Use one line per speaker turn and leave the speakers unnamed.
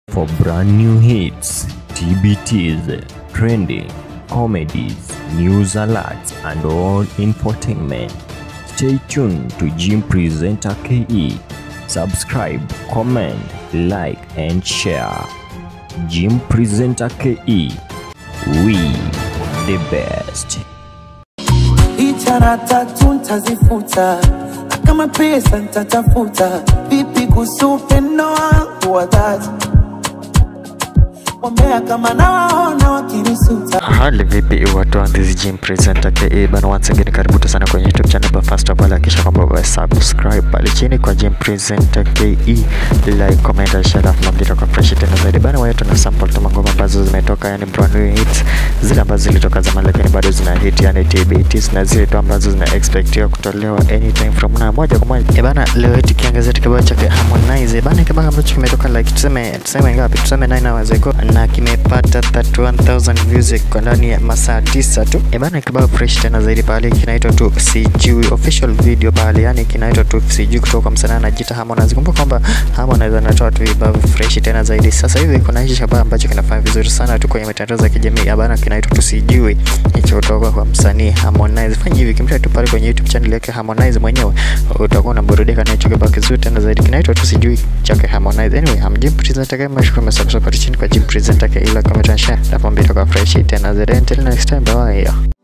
For brand new hits, TBTs, trending, comedies, news alerts, and all infotainment, stay tuned to Jim Presenter KE. Subscribe, comment, like, and share. Jim Presenter KE. We the best.
Ichara tatu ntazifuta, na kama pesa ntatafuta. Vipi kuhusu upendo wangu wa dhati? Wambea kama nawaona wakinisuta.
Hali vipi watu wa this gym presenter KE bana, once again karibu sana kwenye YouTube channel, but first of all hakikisha kwamba ume subscribe pale chini kwa gym presenter KE, like, comment and share, alafu mambo kwa fresh tena zaidi bana. Wewe tuna sample tu ngoma ambazo zimetoka, yani brand new hits, zile ambazo zilitoka zamani lakini bado zina hit, yani TBTs na zile tu ambazo zina expectiwa kutolewa anytime from now, moja kwa moja eh bana. Leo hii tukiangazia kibao chake Harmonize eh bana, kibao ambacho kimetoka like tuseme tuseme ngapi, tuseme 9 hours ago na kimepata 31000 views kwa ndani ya masaa tisa tu. E bana, kibao fresh tena zaidi pale kinaitwa tu sijui official video pale, yani kinaitwa tu sijui kutoka kwa msanii anajiita Harmonize. Kumbuka kwamba Harmonize anatoa tu vibao fresh tena zaidi. Sasa hivi kuna hichi kibao ambacho kinafanya vizuri sana tu kwenye mitandao za kijamii. E bana, kinaitwa tu sijui hicho kutoka kwa msanii Harmonize. Fanya hivi kimta tu pale kwenye YouTube channel yake Harmonize mwenyewe, utakuwa unaburudika na hicho kibao kizuri tena zaidi, kinaitwa tu sijui chake Harmonize. Anyway, I'm Jim Presenter kama mshukuru msubscribe chini kwa Jim Presenter ila comment and share. Napo mbito kwa fresh tena zaidi. Until next time, bye.